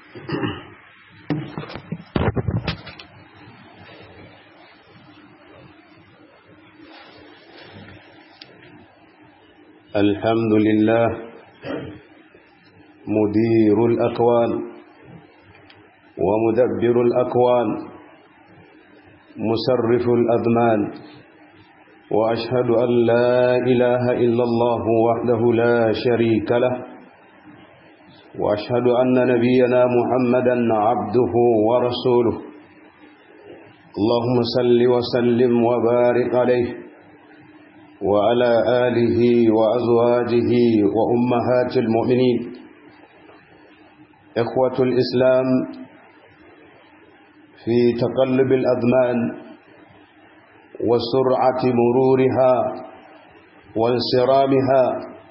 الحمد لله مدير الأكوان ومدبر الأكوان مسرف الأذمان وأشهد أن لا إله إلا الله وحده لا شريك له وأشهد أن نبينا محمدا عبده ورسوله اللهم صل وسلم وبارك عليه وعلى آله وأزواجه وأمهات المؤمنين إخوة الإسلام في تقلب الأذمان وسرعة مرورها وانصرامها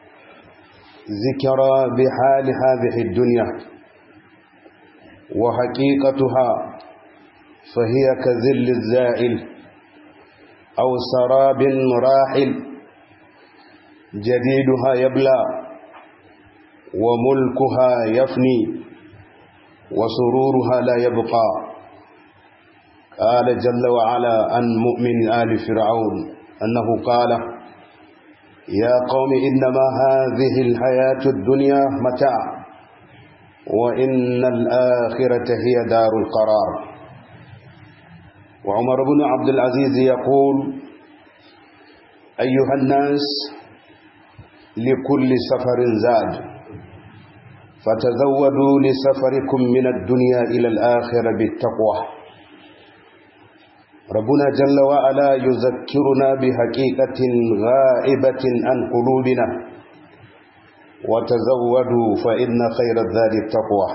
ذكرى بحال هذه الدنيا وحقيقتها فهي كذل الزائل أو سراب راحل جديدها يبلى وملكها يفني وسرورها لا يبقى قال جل وعلا عن مؤمن آل فرعون أنه قال يا قوم إنما هذه الحياة الدنيا متاع وإن الآخرة هي دار القرار وعمر بن عبد العزيز يقول أيها الناس لكل سفر زاد فتزودوا لسفركم من الدنيا إلى الآخرة بالتقوى ربنا جل وعلا يذكرنا بحقيقة غائبة عن قلوبنا وتزودوا فإن خير الزاد التقوى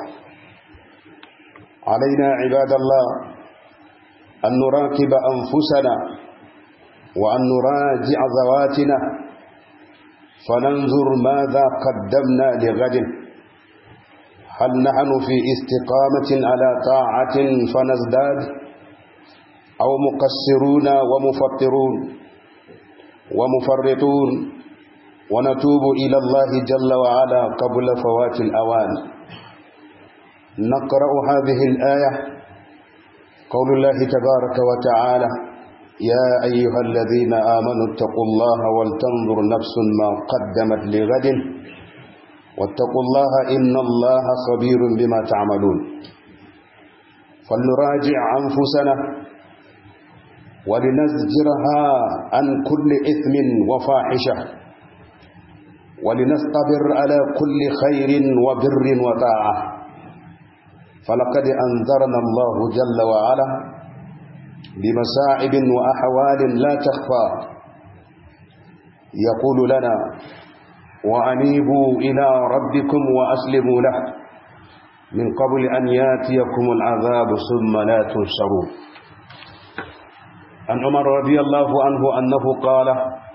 علينا عباد الله أن نراقب أنفسنا وأن نراجع ذواتنا فننظر ماذا قدمنا لغد هل نحن في استقامة على طاعة فنزداد أو مقصرون ومفطرون ومفرطون ونتوب إلى الله جل وعلا قبل فوات الأوان نقرأ هذه الآية قول الله تبارك وتعالى يا أيها الذين آمنوا اتقوا الله ولتنظر نفس ما قدمت لغد واتقوا الله إن الله خبير بما تعملون فلنراجع أنفسنا ولنزجرها عن كل إثم وفاحشة ولنصطبر على كل خير وبر وطاعة فلقد أنذرنا الله جل وعلا بمساعب وأحوال لا تخفى يقول لنا وأنيبوا إلى ربكم وأسلموا له من قبل أن ياتيكم العذاب ثم لا تنصرون عن عمر رضي الله عنه أنه قال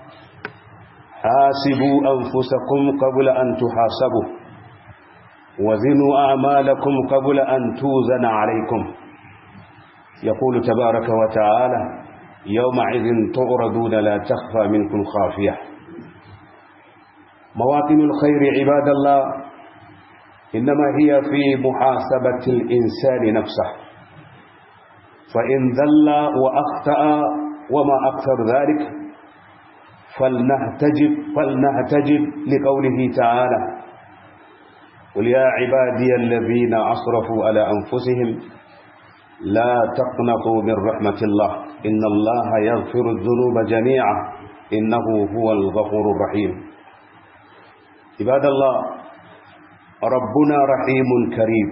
حاسبوا أنفسكم قبل أن تحاسبوا وزنوا أعمالكم قبل أن توزن عليكم يقول تبارك وتعالى يومئذ تعرضون لا تخفى منكم خافية مواطن الخير عباد الله إنما هي في محاسبة الإنسان نفسه فإن ذل وأخطأ وما أكثر ذلك فلنهتجب فلنهتجب لقوله تعالى قل يا عبادي الذين أسرفوا على أنفسهم لا تقنطوا من رحمة الله إن الله يغفر الذنوب جميعا إنه هو الغفور الرحيم عباد الله ربنا رحيم كريم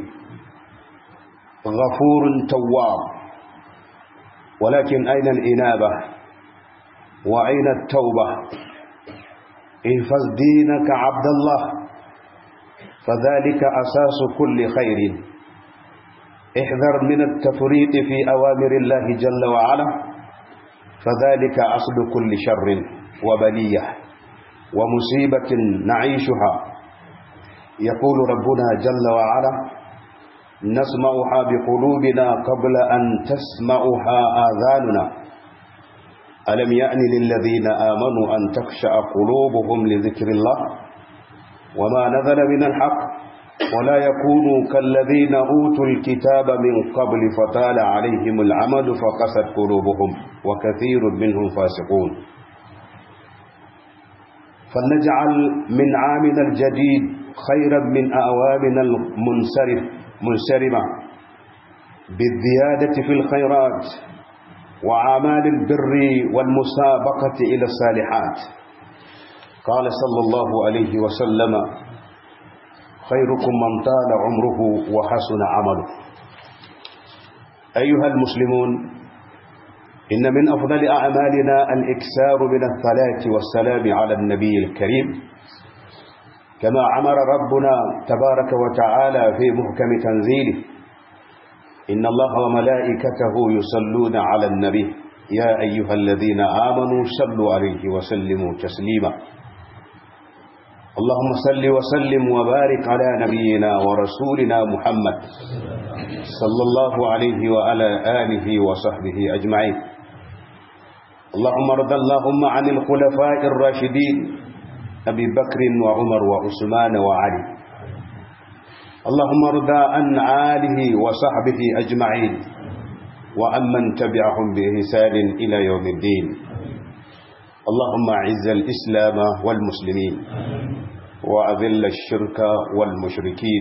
غفور تواب ولكن أين الإنابة وأين التوبة احفظ دينك عبد الله فذلك أساس كل خير احذر من التفريط في أوامر الله جل وعلا فذلك أصل كل شر وبلية ومصيبة نعيشها يقول ربنا جل وعلا نسمعها بقلوبنا قبل أن تسمعها آذاننا ألم يأن للذين آمنوا أن تخشع قلوبهم لذكر الله وما نزل من الحق ولا يكونوا كالذين أوتوا الكتاب من قبل فطال عليهم العمد فقست قلوبهم وكثير منهم فاسقون فلنجعل من عامنا الجديد خيرا من أعوامنا المنصرف منصرمة بالزيادة في الخيرات وعمال البر والمسابقة إلى الصالحات قال صلى الله عليه وسلم خيركم من طال عمره وحسن عمله أيها المسلمون إن من أفضل أعمالنا الإكسار من الصلاة والسلام على النبي الكريم كما أمر ربنا تبارك وتعالى في محكم تنزيله إن الله وملائكته يصلون على النبي يا أيها الذين آمنوا صلوا عليه وسلموا تسليما اللهم صل وسلم وبارك على نبينا ورسولنا محمد صلى الله عليه وعلى آله وصحبه أجمعين اللهم ارض اللهم عن الخلفاء الراشدين أبي بكر وعمر وعثمان وعلي اللهم ارض عن آله وصحبه أجمعين وعمن تبعهم بإحسان إلى يوم الدين اللهم أعز الإسلام والمسلمين وأذل الشرك والمشركين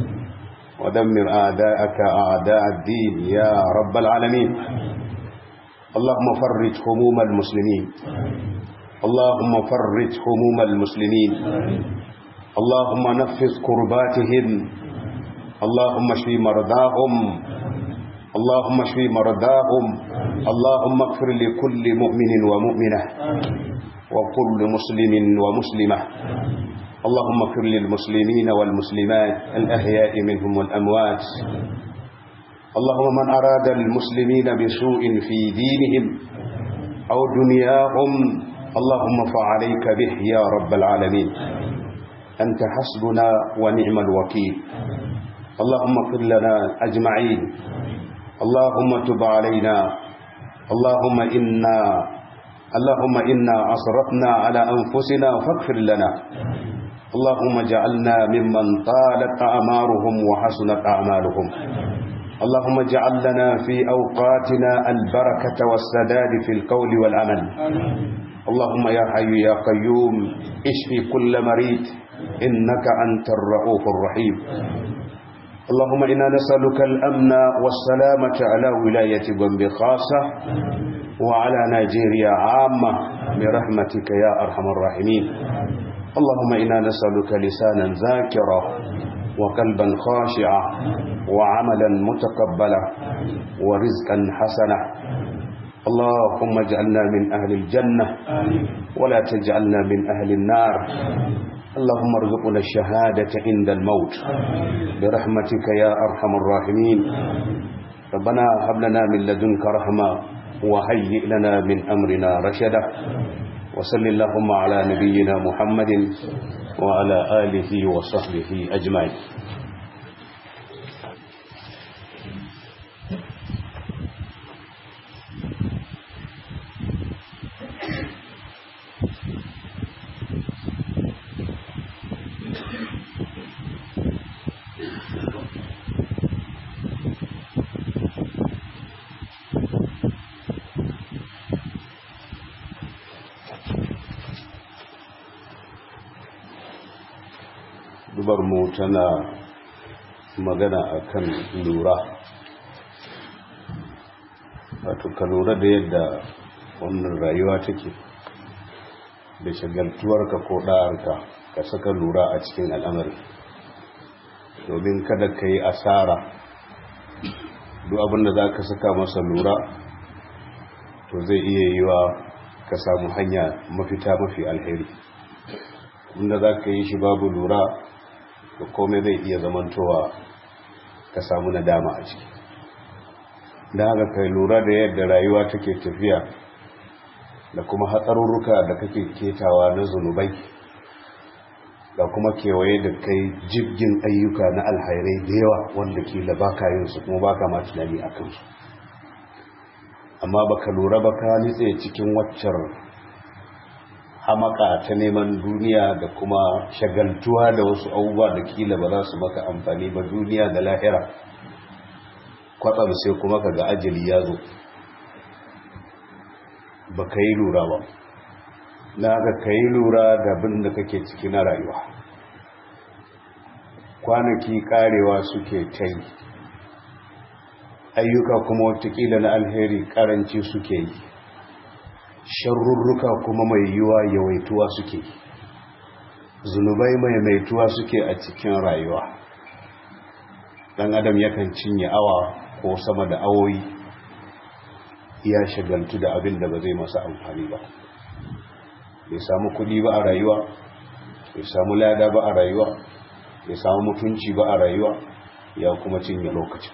ودمر أعداءك أعداء الدين يا رب العالمين اللهم فرج هموم المسلمين اللهم فرج هموم المسلمين اللهم نفذ كرباتهم اللهم اشف مرضاهم اللهم اشف مرضاهم اللهم اغفر لكل مؤمن ومؤمنة وكل مسلم ومسلمة اللهم اغفر للمسلمين والمسلمات الأحياء منهم والأموات اللهم من أراد المسلمين بسوء في دينهم أو دنياهم اللهم فعليك به يا رب العالمين أنت حسبنا ونعم الوكيل اللهم اغفر لنا أجمعين اللهم تب علينا اللهم إنا اللهم إنا أصرفنا على أنفسنا فاغفر لنا اللهم اجعلنا ممن طالت أعمارهم وحسنت أعمالهم اللهم اجعل لنا في أوقاتنا البركة والسداد في القول والعمل اللهم يا حي يا قيوم اشفي كل مريض إنك أنت الرؤوف الرحيم اللهم إنا نسألك الأمن والسلامة على ولاية بومب خاصة وعلى نيجيريا عامة برحمتك يا أرحم الراحمين اللهم إنا نسألك لسانا ذاكرا وقلبا خاشعا وعملا متقبلا ورزقا حسنا اللهم اجعلنا من أهل الجنة ولا تجعلنا من أهل النار اللهم ارزقنا الشهادة عند الموت برحمتك يا أرحم الراحمين ربنا هب لنا من لدنك رحمة وهيئ لنا من أمرنا رشدا وصل اللهم على نبينا محمد وعلى آله وصحبه أجمعين mu tana magana akan lura wato ka lura da yadda wannan rayuwa take da shagaltuwarka ko ɗa'arka ka saka lura a cikin al'amari domin kada ka yi asara duk abinda za ka saka masa lura to zai iya yiwa ka samu hanya mafita mafi alheri inda za ka yi shi babu lura da komai zai iya zamantowa ka samu nadama a ciki da haka kai lura da yadda rayuwa take tafiya da kuma hatsarurruka da kake ketawa na zunubai da kuma kewaye da kai jirgin ayyuka na alhairai da yawa wanda ke da baka yin su kuma baka ma tunani a kansu amma baka lura ba ka nitse cikin waccar hamaka ta neman duniya da kuma shagaltuwa da wasu abubuwa da kila ba za su maka amfani ba duniya da lahira kwatsam sai kuma ka ga ajali ya zo ba ka yi lura ba na ga ka yi lura da bin da kake ciki na rayuwa kwanaki karewa suke ta yi ayyuka kuma watakila na alheri karanci suke yi sharrurruka kuma mai yiwa yawaituwa suke yi zunubai mai maituwa suke a cikin rayuwa dan adam yakan cinye awa ko sama da awoyi ya shagaltu da abin da ba zai masa amfani ba bai samu kudi ba a rayuwa bai samu lada ba a rayuwa bai samu mutunci ba a rayuwa ya kuma cinye lokacin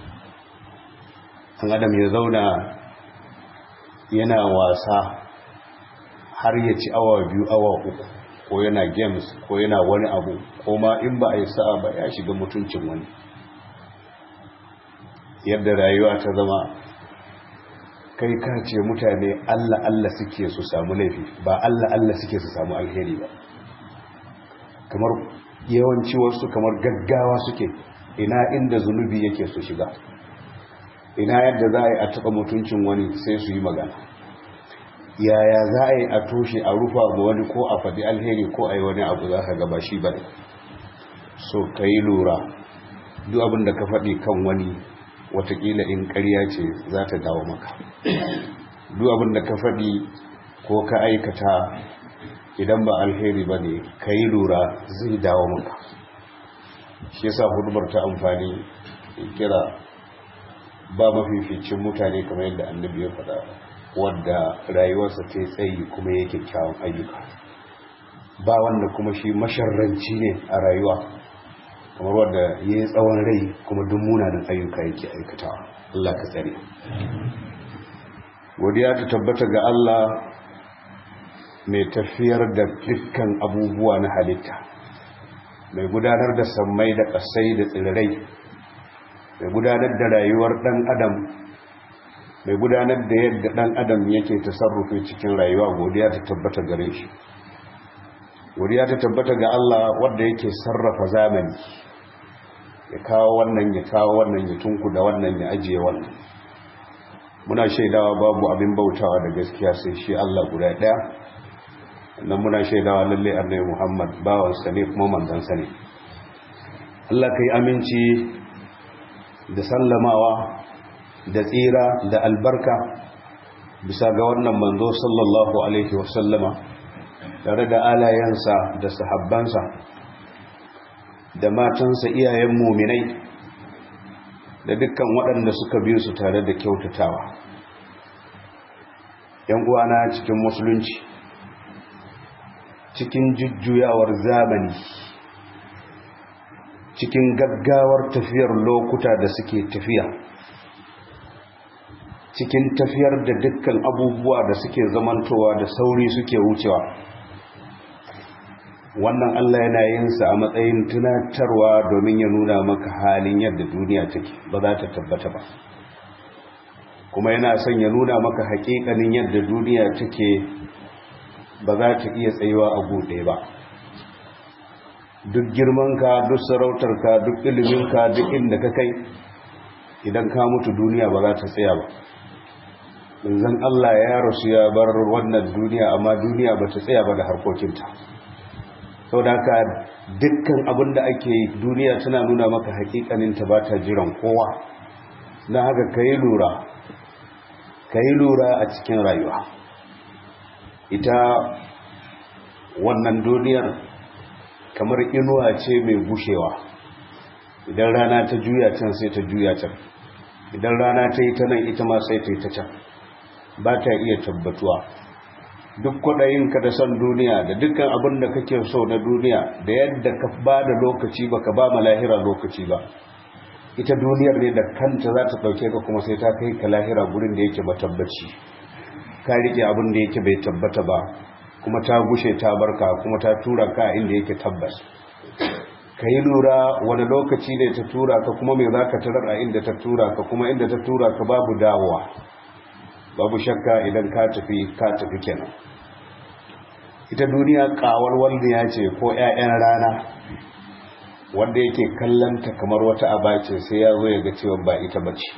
an adam ya zauna yana wasa har ya ci awa biyu awa uku ko yana games ko yana wani abu ko ma in ba a yi sa'a ba ya shiga mutuncin wani yadda rayuwa ta zama kai ka ce mutane allah allah suke su samu laifi ba allah allah suke su samu alheri ba kamar yawanci wasu kamar gaggawa suke ina inda zunubi yake su shiga ina yadda za a yi a taɓa mutuncin wani sai su yi magana yaya za a yi a toshe a rufa ga wani ko a faɗi alheri ko a yi wani abu za ka gaba shi ba so ka yi lura duk abin da ka faɗi kan wani watakila in ƙarya ce za ta dawo maka duk abin da ka faɗi ko ka aikata idan ba alheri ba ne ka yi lura zai dawo maka shi yasa hudubar ta amfani kira ba mafificin mutane kamar yadda annabi ya faɗa wadda rayuwarsa ta tsayi kuma yake kyawun ayyuka ba wanda kuma shi masharranci ne a rayuwa kamar wadda ya yi tsawon rai kuma duk munanan ayyuka yake aikatawa Allah ka tsare godiya ta tabbata ga Allah mai tafiyar da dukkan abubuwa na halitta mai gudanar da sammai da ƙasai da tsirrai mai gudanar da rayuwar ɗan adam mai gudanar da yadda ɗan adam yake tasarrufi cikin rayuwa godiya ta tabbata gare shi godiya ta tabbata ga Allah wanda yake sarrafa zamani ya kawo wannan ya kawo wannan ya tunku da wannan ya ajiye wannan muna shaidawa babu abin bautawa da gaskiya sai shi Allah guda ɗaya nan muna shaidawa lalle annabi Muhammad bawansa ne kuma manzansa ne Allah kai aminci da sallamawa da tsira da albarka bisa ga wannan manzo sallallahu alaihi wasallama tare da alayensa da sahabbansa da matansa iyayen muminai da dukkan waɗanda suka biyu su tare da kyautatawa yan uwana cikin musulunci cikin jujjuyawar zamani cikin gaggawar tafiyar lokuta da suke tafiya cikin tafiyar da dukkan abubuwa da suke zamantowa da sauri suke wucewa wannan Allah yana yin sa a matsayin tunatarwa domin ya nuna maka halin yadda duniya take ba za ta tabbata ba kuma yana son ya nuna maka haƙiƙanin yadda duniya take ba za ta iya tsayuwa a buɗe ba duk girmanka duk sarautarka duk iliminka duk inda ka kai idan ka mutu duniya ba za ta tsaya ba zan Allah ya rasu ya bar wannan duniya amma duniya ba ta tsaya ba da harkokinta sau da haka dukkan abin da ake yi duniya tana nuna maka hakikaninta ba ta jiran kowa na haka ka yi lura ka yi lura a cikin rayuwa ita wannan duniyar kamar inuwa ce mai gushewa idan rana ta juya can sai ta juya can idan rana ta yi ta nan ita ma sai ta yi ta can ba ta iya tabbatuwa duk kwaɗayinka da son duniya da dukkan abin da kake so na duniya da yadda ka ba da lokaci ba ka ba ma lahira lokaci ba ita duniyar ne da kanta za ta ɗauke ka kuma sai ta kai ka lahira gurin da yake matabbaci ka riƙe abin da yake bai tabbata ba kuma ta gushe ta barka kuma ta tura ka inda yake tabbas ka yi lura wani lokaci ne ta tura ka kuma mai za ka tarar a inda ta tura ka kuma inda ta tura ka babu dawowa babu shakka idan ka tafi ka tafi kenan ita duniya kawar walniya ce ko 'ya'yan rana wanda yake kallanta kamar wata abace sai ya zo ya ga cewa ba ita bace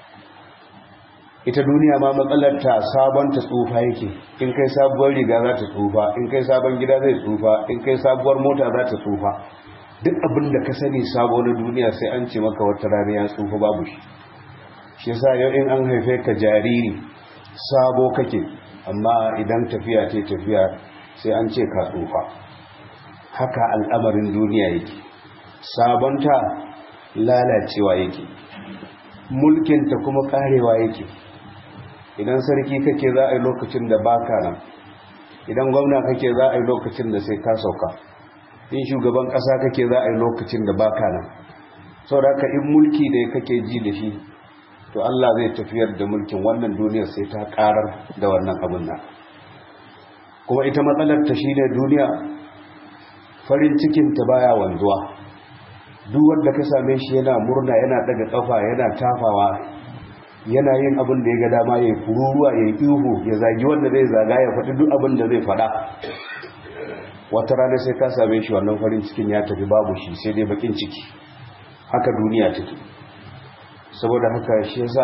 ita duniya ma matsalarta sabon ta tsufa yake in kai sabuwar riga za ta tsufa in kai sabon gida zai tsufa in kai sabuwar mota za ta tsufa duk abin da ka sani sabo na duniya sai an ce maka wata rana ya tsufa babu shi shi yasa yau in an haife ka jariri sabo kake amma idan tafiya ce tafiya sai an ce ka tsufa haka al'amarin duniya yake sabonta lalacewa yake mulkinta kuma karewa yake idan sarki kake za a yi lokacin da baka nan idan gwamna kake za a yi lokacin da sai ka sauka in shugaban kasa kake za a yi lokacin da baka nan saboda in mulki da kake ji da shi to Allah zai tafiyar da mulkin wannan duniyar sai ta karar da wannan abin nan kuma ita matsalar ta shine duniya farin cikin ta baya wanzuwa duk wanda ka same shi yana murna yana daga kafa yana tafawa yana yin abin da ya ga dama ya kururuwa ya ihu ya zagi wanda zai zaga ya faɗi duk abin da zai faɗa wata rana sai ka same shi wannan farin cikin ya tafi babu shi sai dai bakin ciki haka duniya take saboda haka shi yasa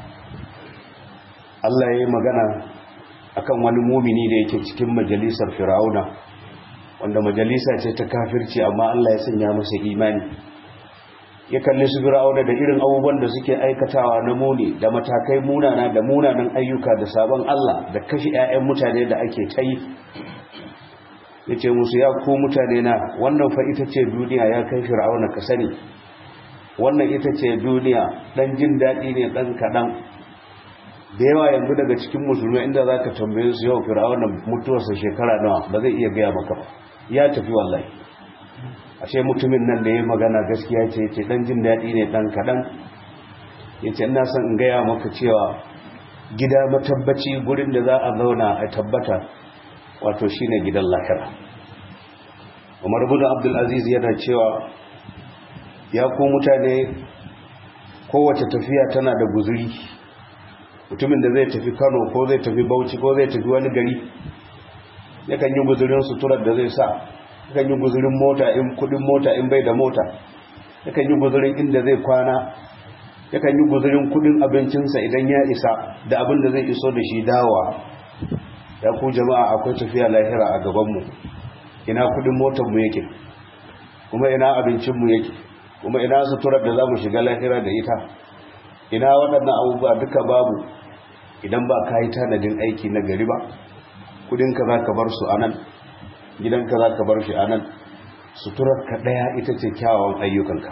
Allah ya yi magana akan wani mumini da yake cikin majalisar Fir'auna wanda majalisa ce ta kafirci amma Allah ya sanya masa imani ya kalli su Fir'auna da irin abubuwan da suke aikatawa na muni da matakai munana da munanan ayyuka da sabon Allah da kashi 'ya'yan mutane da ake ta yi yace musu ya ku mutane na wannan fa ita ce duniya ya kai Fir'auna ka sani wannan ita ce duniya dan jin daɗi ne dan kaɗan da yawa yanzu daga cikin musulmi inda za ka tambaye su yau fir'aunan mutuwarsa shekara nawa ba zai iya gaya maka ba ya tafi wallahi ashe mutumin nan da ya magana gaskiya ce ce dan jin daɗi ne dan kaɗan ya ce ina son in gaya maka cewa gida matabbaci gurin da za a zauna a tabbata wato shine gidan lahira umar ibn abdul aziz yana cewa ya ku mutane kowace tafiya tana da guzuri mutumin da zai tafi kano ko zai tafi bauchi ko zai tafi wani gari yakan yi guzurin suturar da zai sa yakan yi guzurin mota in kudin mota in bai da mota yakan yi guzurin inda zai kwana yakan yi guzurin kudin abincinsa idan ya isa da abin da zai iso da shi dawa ya ku jama'a akwai tafiya lahira a gabanmu ina kudin motarmu yake kuma ina abincinmu yake kuma ina suturar da za mu shiga lahira da ita ina waɗannan abubuwa duka babu idan ba ka yi tanadin aiki na gari ba kudinka za ka bar su a nan gidanka za ka bar shi a nan suturarka ɗaya ita ce kyawawan ayyukanka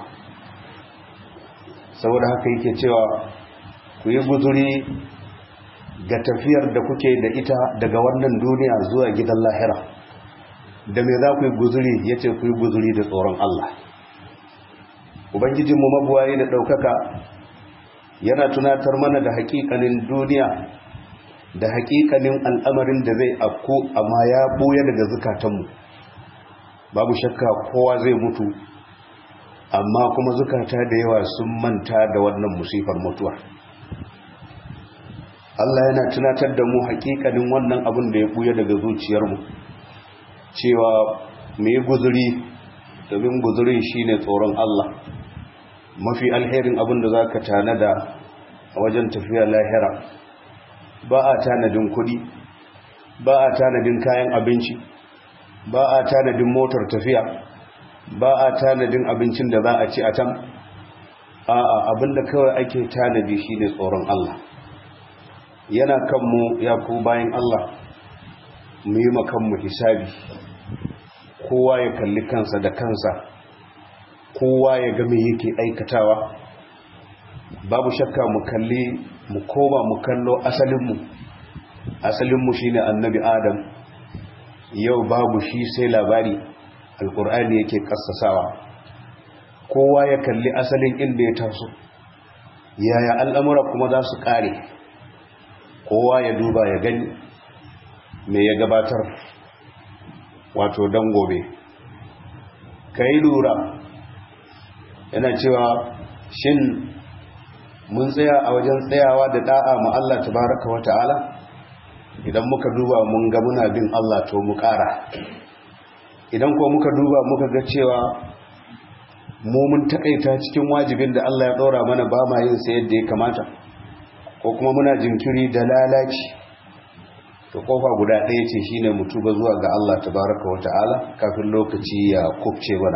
saboda haka yake cewa ku yi guzuri ga tafiyar da kuke da ita daga wannan duniya zuwa gidan lahira da me za ku yi guzuri ya ce ku yi guzuri da tsoron Allah ubangijinmu mabuwaye da ɗaukaka yana tunatar mana da hakikanin duniya da hakikanin al'amarin da zai afko amma ya buya daga zukatanmu babu shakka kowa zai mutu amma kuma zukata da yawa sun manta da wannan musifar mutuwa Allah yana tunatar da mu hakikanin wannan abin da ya buya daga zuciyarmu cewa mai guzuri domin guzurin shine tsoron Allah mafi alherin abin da za ka tanada a wajen tafiya lahira ba a tanadin kudi ba a tanadin kayan abinci ba a tanadin motar tafiya ba a tanadin abincin da za a ci a can a'a abinda kawai ake tanadi shine tsoron Allah yana kanmu ya ku bayan Allah mu yi makanmu hisabi kowa ya kalli kansa da kansa kowa ya ga me yake aikatawa babu shakka mu kalli mu koma mu kallo asalinmu asalinmu shine annabi adam yau babu shi sai labari alkur'ani yake kassasawa kowa ya kalli asalin inda ya taso yaya al'amura kuma za su kare kowa ya duba ya gani me ya gabatar wato dan gobe ka yi lura yana cewa shin mun tsaya a wajen tsayawa da da'a ma Allah tabaraka wa ta'ala idan muka duba mun ga muna bin Allah to mu ƙara idan ko muka duba muka ga cewa mu mun takaita cikin wajibin da Allah ya ɗora mana ba ma yin sa yadda ya kamata ko kuma muna jinkiri da lalaci to kofa guda ɗaya ce shine mu tuba zuwa ga Allah tabaraka wa ta'ala kafin lokaci ya kubce mana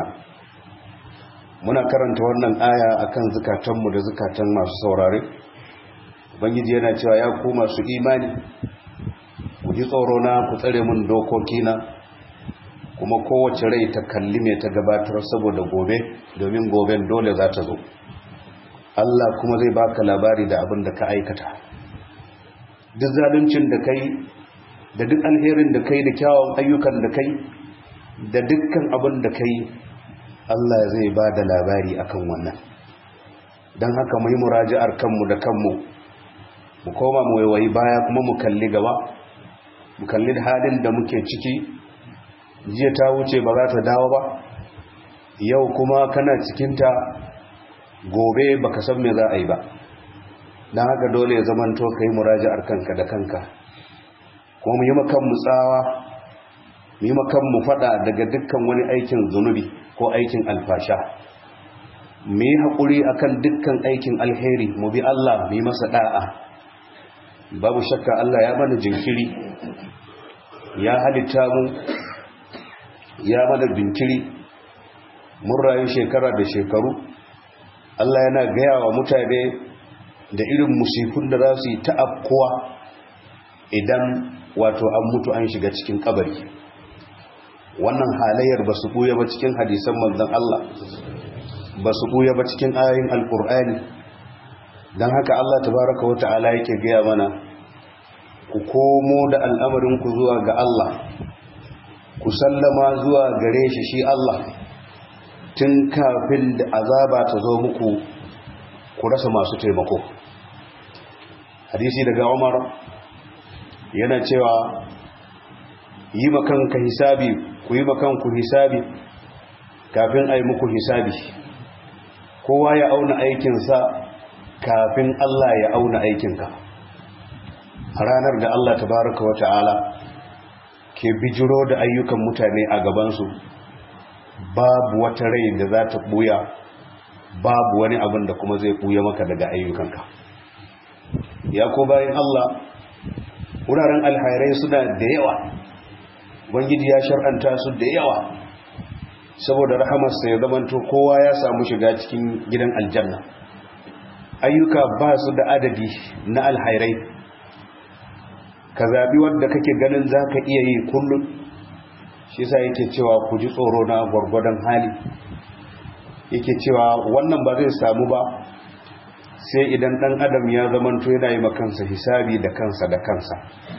muna karanta wannan aya akan zukatanmu da zukatan masu saurare ubangiji yana cewa ya ku masu imani ku ji tsoro na ku tsare mun dokokina kuma kowace rai ta kalli mai ta gabatar saboda gobe domin goben dole za ta zo Allah kuma zai baka labari da abin da ka aikata duk zaluncin da kai da duk alherin da kai da kyawun ayyukan da kai da dukkan abin da kai Allah zai ba da labari akan wannan don haka mu yi muraji'ar kanmu da kanmu mu koma mu waiwayi baya kuma mu kalli gaba mu kalli halin da muke ciki jiya ta wuce ba za ta dawo ba yau kuma kana cikinta gobe baka san me za a yi ba don haka dole ya zamanto ka yi muraji'ar kanka da kanka kuma mu yi makanmu tsawa mu yi makanmu fada daga dukkan wani aikin zunubi ko aikin alfasha mu yi haƙuri akan dukkan aikin alheri mu bi Allah mu yi masa da'a babu shakka Allah ya mana jinkiri ya halitta mu ya mana jinkiri mun rayu shekara da shekaru Allah yana gaya wa mutane da irin musifun da za su yi ta'afkuwa idan wato an mutu an shiga cikin kabari wannan halayyar ba su buya ba cikin hadisan manzon Allah ba su buya ba cikin ayoyin alkur'ani don haka Allah tabaraka wa ta'ala yake gaya mana ku komo da al'amarinku zuwa ga Allah ku sallama zuwa gare shi shi Allah tun kafin da azaba ta zo muku ku rasa masu taimako hadisi daga Umar yana cewa yi makanka hisabi ku yi makanku hisabi kafin a yi muku hisabi kowa ya auna aikinsa kafin Allah ya auna aikinka a ranar da Allah tabaraka wa ta'ala ke bijiro da ayyukan mutane a gabansu babu wata rai da za ta buya babu wani abin da kuma zai buya maka daga ayyukanka ya ko bayan Allah wuraren alhairai suna da yawa bangiji ya shar'anta su da yawa saboda rahamarsa ya zamanto kowa ya samu shiga cikin gidan aljanna ayyuka ba su da adadi na alhairai ka zaɓi wanda kake ganin za ka iya yi kullum shi sa yake cewa ku ji tsoro na gwargwadon hali yake cewa wannan ba zai samu ba sai idan ɗan adam ya zamanto yana yi makansa hisabi da kansa da kansa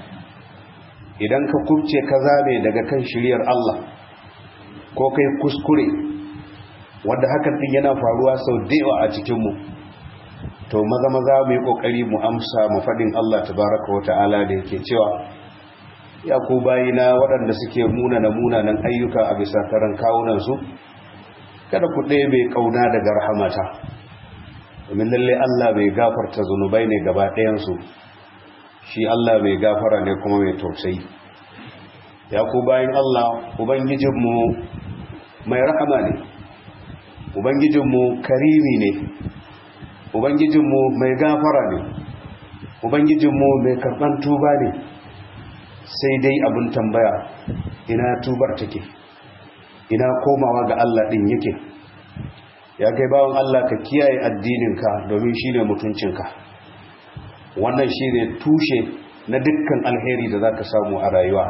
idan ka kubce ka zame daga kan shiryar Allah ko kai kuskure wanda hakan din yana faruwa sau da a cikinmu to maza maza mu yi kokari mu amsa mu fadin Allah tabaraka wa ta'ala da yake cewa ya ku bayina waɗanda suke munana munanan ayyuka a bisa karan kawunan su kada ku ɗaya bai kauna daga rahamata domin lalle Allah bai gafarta zunubai ne gaba ɗayansu shi Allah mai gafara ne kuma mai tausayi ya ku bayan Allah ubangijinmu mai rahama ne ubangijinmu karimi ne ubangijinmu mai gafara ne ubangijinmu mai karɓan tuba ne sai dai abin tambaya ina tubar take ina komawa ga Allah ɗin yake ya kai bawan Allah ka kiyaye addininka domin shi ne mutuncinka wannan shi ne tushe na dukkan alheri da za ka samu a rayuwa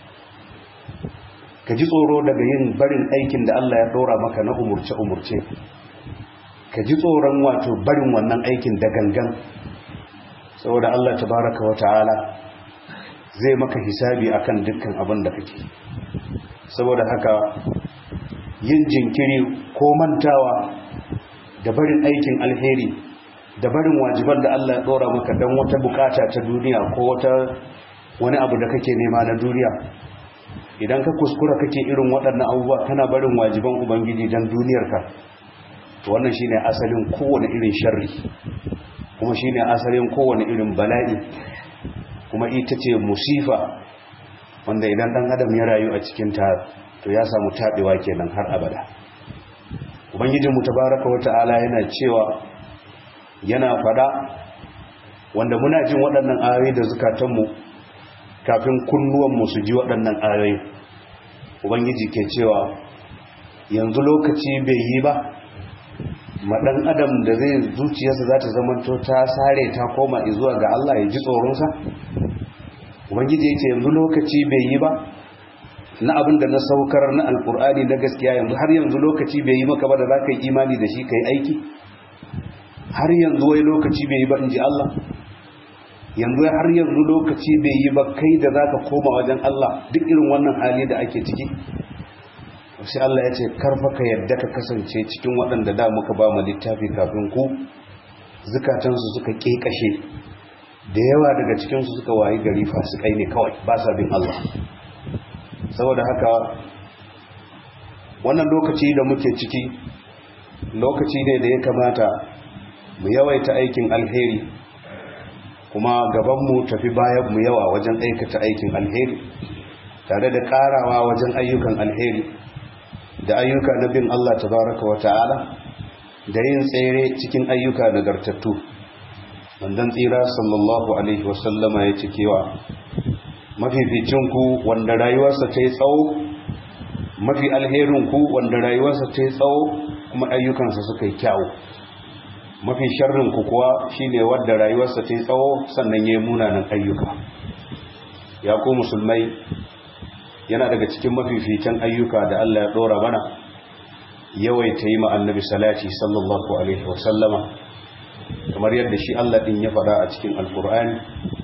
ka ji tsoro daga yin barin aikin da Allah ya ɗora maka na umurce-umurce ka ji tsoron wato barin wannan aikin da gangan saboda Allah tabaraka wa ta'ala zai maka hisabi akan dukkan abin da kake saboda haka yin jinkiri ko mantawa da barin aikin alheri da barin wajiban da Allah ya dora maka don wata bukata ta duniya ko wata wani abu da kake nema na duniya idan ka kuskura kake irin waɗannan abubuwa kana barin wajiban ubangiji don duniyarka to wannan shine asalin kowane irin sharri kuma shine asalin kowane irin bala'i kuma ita ce musifa wanda idan dan adam ya rayu a cikin ta to ya samu tabewa kenan har abada ubangijinmu tabaraka wa ta'ala yana cewa yana fada wanda muna jin waɗannan ayoyi da zukatanmu kafin kunnuwanmu su ji waɗannan ayoyi ubangiji ke cewa yanzu lokaci bai yi ba maɗan adam da zai zuciyarsa za ta zamanto ta sare ta koma zuwa ga Allah ya ji tsoronsa ubangiji yake yanzu lokaci bai yi ba na abin da na saukar na alkur'ani na gaskiya yanzu har yanzu lokaci bai yi maka ba da za ka yi imani da shi ka yi aiki har yanzu wai lokaci bai yi ba in ji Allah yanzu har yanzu lokaci bai yi ba kai da za ka koma wajen Allah duk irin wannan hali da ake ciki sai Allah ya ce karfa ka yadda ka kasance cikin waɗanda da muka ba mu littafi kafin ku zukatansu suka ƙeƙashe da yawa daga cikinsu suka wayi gari fasikai ne kawai ba sa bin Allah saboda haka wannan lokaci da muke ciki lokaci ne da ya kamata mu yawaita aikin alheri kuma gabanmu tafi bayan mu yawa wajen aikata aikin alheri tare da karawa wajen ayyukan alheri da ayyuka na bin Allah tabaraka wa ta'ala da yin tsere cikin ayyuka nagartattu wandan tsira sallallahu alaihi wasallama ya ci kewa mafificinku wanda rayuwarsa ta yi tsawo mafi alherinku wanda rayuwarsa ta yi tsawo kuma ayyukansa suka yi kyawu mafi sharrinku kuwa shine wanda rayuwarsa ta yi tsawo sannan ya yi munanan ayyuka ya ku musulmai yana daga cikin mafificin ayyuka da Allah ya dora mana yawaita yi ma annabi salati sallallahu alaihi wasallama kamar yadda shi Allah din ya faɗa a cikin alkur'ani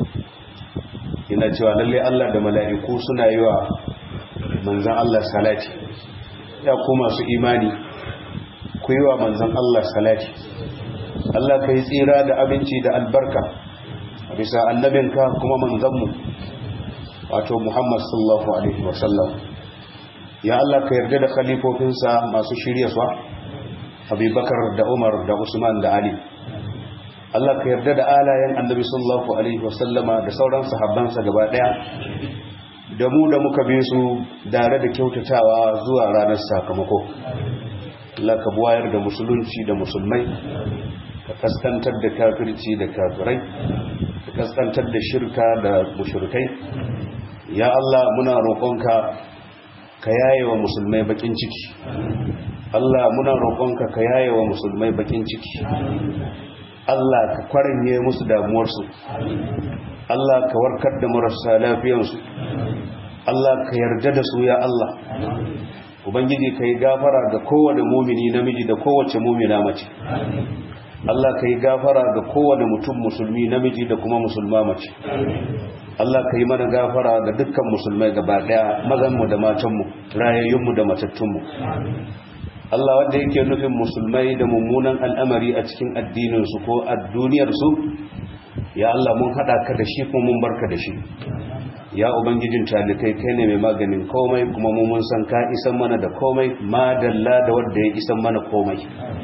yana cewa lalle Allah da mala'iku suna yi wa manzan Allah salati ya ku masu imani ku yi wa manzan Allah salati Allah ka yi tsira da abinci da albarka a bisa annabinka kuma manzanmu wato Muhammad sallallahu alaihi wasallam ya Allah ka yarda da khalifofinsa masu shirya su Abubakar da Umar da Usman da Ali Allah ka yarda da alayen annabi sallallahu alaihi wasallama da sauran sahabbansa gaba daya da mu da muka bi su dare da kyautatawa zuwa ranar sakamako Allah ka buwayar da musulunci da musulmai ka kaskantar da kafirci da kafirai ka kaskantar da shirka da mushrikai ya Allah muna roƙonka ka yaye wa musulmai bakin ciki Allah muna roƙonka ka yaye wa musulmai bakin ciki Allah ka kwaranye musu damuwarsu Allah ka warkar da marasa lafiyansu Allah ka yarda da su ya Allah Ubangiji ka yi gafara ga kowane mumini namiji da kowace mumina mace Allah ka yi gafara ga kowane mutum musulmi namiji da kuma musulma mace Allah ka yi mana gafara ga dukkan musulmai gaba daya mazanmu da matanmu rayayyunmu da matattunmu Allah wanda yake nufin musulmai da mummunan al'amari a cikin addininsu ko a duniyarsu ya Allah mun haɗa ka da shi kuma mun barka da shi ya ubangijin talikai kai ne mai maganin komai kuma mu mun san ka isan mana da komai madalla da wanda ya isan mana komai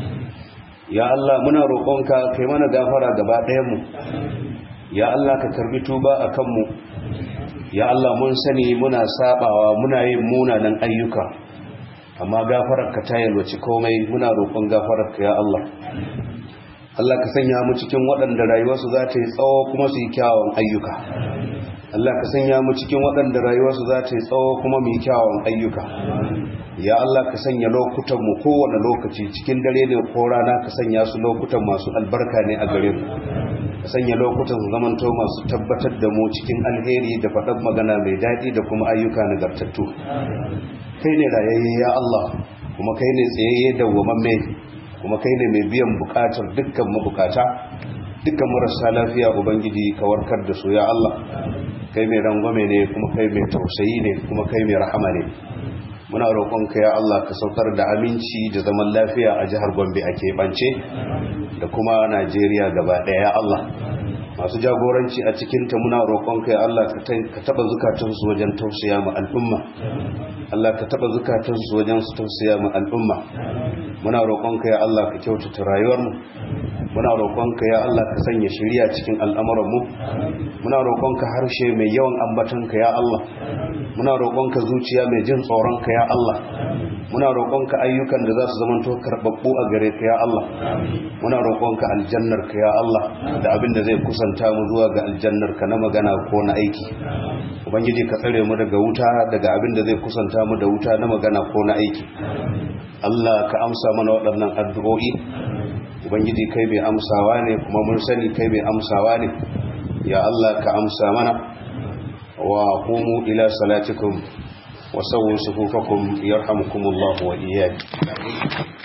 ya Allah muna roƙonka kai mana gafara gaba ɗayanmu ya Allah ka karbi tuba a kanmu ya Allah mun sani muna sabawa muna yin munanan ayyuka amma gafararka ta yalwaci komai muna roƙon gafararka ya Allah Allah ka sanya mu cikin waɗanda rayuwarsu za ta yi tsawo kuma su yi kyawun ayyuka Allah ka sanya mu cikin waɗanda rayuwarsu za ta yi tsawo kuma mu yi kyawun ayyuka ya Allah ka sanya lokutan mu kowane lokaci cikin dare ne ko rana ka sanya su lokutan masu albarka ne a gare mu ka sanya lokutan su zamanto masu tabbatar da mu cikin alheri da faɗar magana mai daɗi da kuma ayyuka nagartattu kai ne rayayye ya Allah kuma kai ne tsayayye da wamamme kuma kai ne mai biyan bukatar dukkan mabukata dukkan marasa lafiya ubangiji ka warkar da su ya Allah kai mai rangwame ne kuma kai mai tausayi ne kuma kai mai rahama ne muna roƙonka ya Allah ka saukar da aminci da zaman lafiya a jihar Gombe a keɓance da kuma Najeriya gaba ɗaya ya Allah masu jagoranci a cikinta muna roƙonka ya Allah ka taɓa zukatansu wajen tausaya ma al'umma Allah ka taɓa zukatansu wajen su tausaya ma al'umma muna roƙonka ya Allah ka kyautata rayuwarmu muna roƙonka ya Allah ka sanya shiriya cikin al'amuranmu muna roƙonka harshe mai yawan ambatonka ya Allah muna roƙonka zuciya mai jin tsoronka ya Allah muna roƙonka ayyukan da za su zamanto karɓaɓɓu a gare ka ya Allah muna roƙonka aljannarka ya Allah da abin da zai kusanta mu zuwa ga aljannarka na magana ko na aiki ubangiji ka tsare mu daga wuta daga abin da zai kusanta mu da wuta na magana ko na aiki Allah ka amsa mana waɗannan addu'o'i ubangiji kai bai amsawa ne kuma mun sani kai bai amsawa ne ya Allah ka amsa mana wa qumu ila salatikum wa sawwu sufufakum yarhamukumullahu wa iyyakum